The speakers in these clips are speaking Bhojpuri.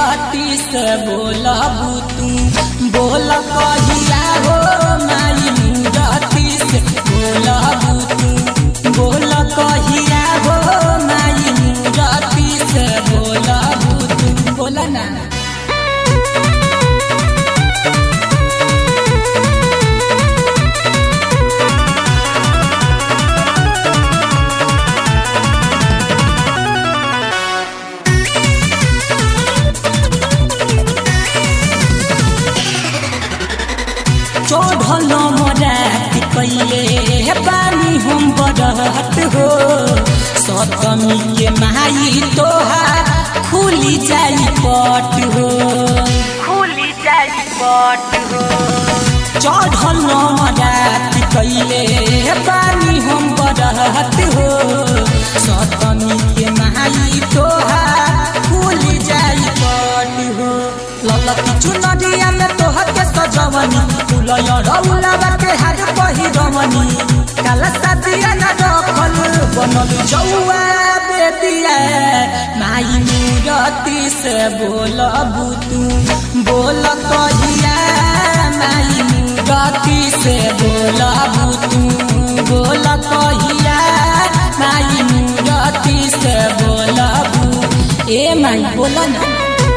मूरति से बोलबू तू बोल कहिया हो माई मूरति से बोलबू तू बोल कहिया हो माई मूरति से बोलबू तू बोल ना चढ़ल मरात कैले बानी हम बरहत हो सतमी के माई तोहार खुली जाई पट हो खुली जाई पट हो चढ़ल मरात कैले बानी हम बरहत हो सतमी के माई तोहार खुली जाई पट हो ललकी चुनरिया में तोहर के सजवनी फुलय रौला के हाथ पहिरवनी काला सादिया न रखल बनल जौआ बेदिया माई मूरति से बोलबू तू बोल कहिया माई मूरति से बोलबू तू बोल कहिया माई मूरति से बोलबू ए माई बोल ना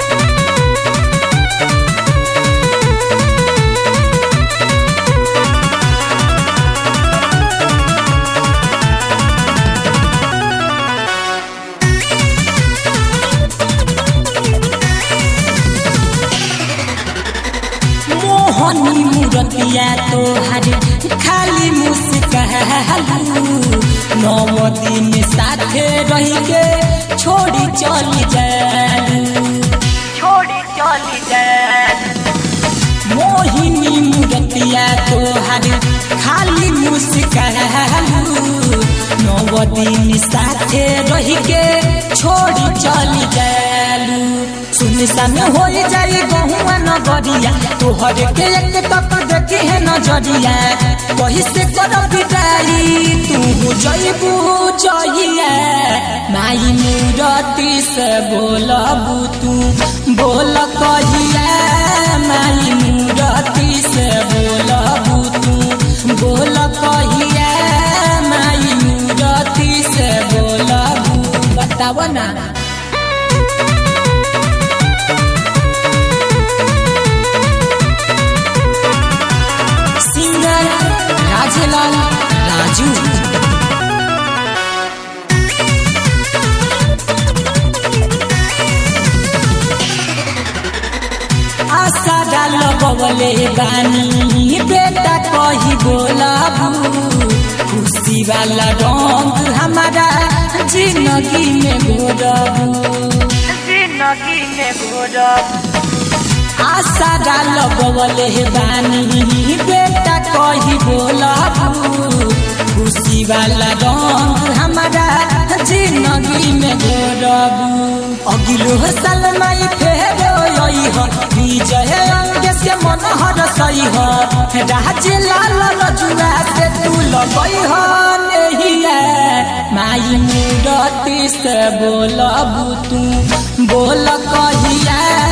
मोहनी मूरतिया तोहर खाली मुस्कालू नव दिन साथे रह के छोड़ी चल जालू छोड़ी चली जाए मोहिनी मूरतिया तोहर खाली मुस्कालू नव दिन साथे रह के छोड़ी चल जालू सुनसान हो जाई गहुआ नगरिया तोहर के एक तक देखी है नजरिया कही से कर बिदाई तू जईबू जइया माई मूरति से बोलबू तू बोल कहिया माई मूरति से बोलबू तू बोल कहिया माई मूरति से बोलबू बताव ना सिंगर राजलाल राजू आशा डाल बगले बानी बेटा कही बोलाबू खुशी वाला रंग हमारा जिंदगी में घोरबू जिंदगी में घोरब आशा डाल बगले बानी बेटा कही बोलाबू खुशी वाला रंग हमारा जिंदगी में घोरबू अगिलो साल माई फेरो यही हो विजय अंग से मन हर सही हो राज लाल रजुआ से तू लगई हो नहीं है माई मूरति से बोलबू तू बोल कहिया